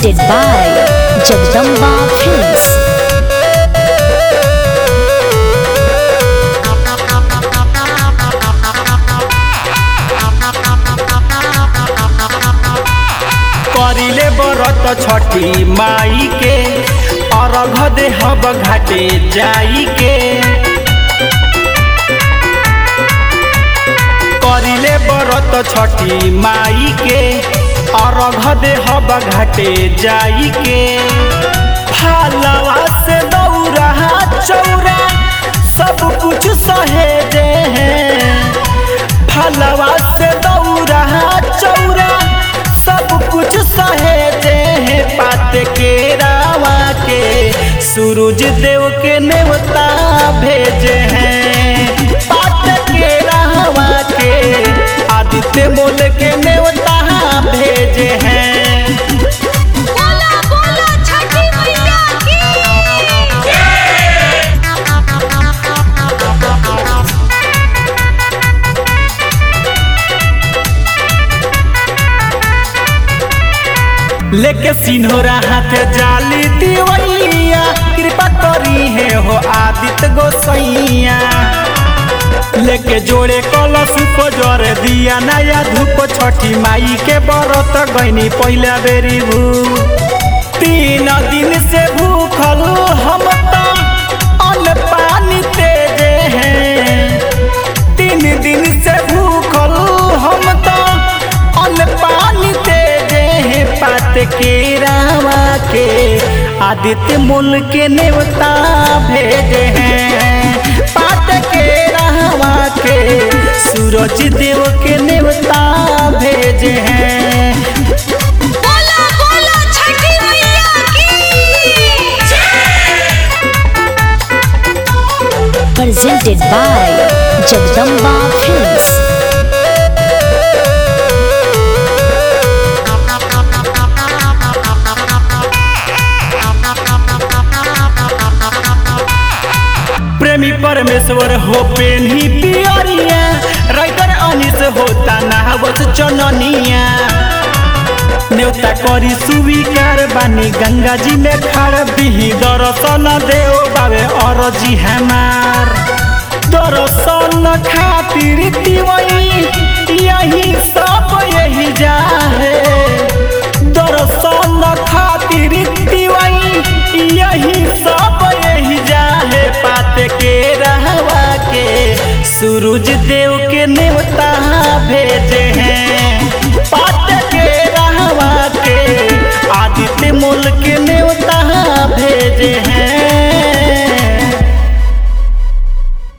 presented by Jagdamba Films. करिले बरत छठी माई के अर्घ देहब घाटे जाई के करिले बरत छठी माई के अर्घ देहब घाटे जाई के फालवा से दौरा चौरा सब कुछ सहेजे हैं फलवा से दौरा चौरा सब कुछ सहेजे हैं पात के रावा के सूरज देव के नेवता भेजे हैं पात के रावा के आदित्य मोल के नेवता भेजे हैं बोला बोला छठी मैया की लेके सिन्होरा हाथ जाली दिवैया कृपा करी है हो आदित्य गोसैया लेके जोड़े कलश जर दिया नया धूप छठी माई के बरत गईनी पहला बेरी भू तीन दिन से भूखल हम तो अन्न पानी तेजे हैं तीन दिन से भूखल हम तो अन्न पानी तेजे हैं पात के रावा के आदित्य मूल के नेवता भेजे हैं पात के रावा के सूरज देव के नेवता भेजे हैं बोला बोला छठी मैया की Presented by Jagdamba Films. प्रेमी परमेश्वर हो पेन्ही पियरिया राइटर अनिस होता नहावत चननिया न्योता करी स्वीकार बानी गंगा जी में खाड़ बिही दर्शन देव बाबे अरजी हमार दर्शन खातिर तिवई यही सब यही जाहे दर्शन खातिर तिवई यही सब यही जाहे पात के रहवा के सूरज देव के नेवता भेजे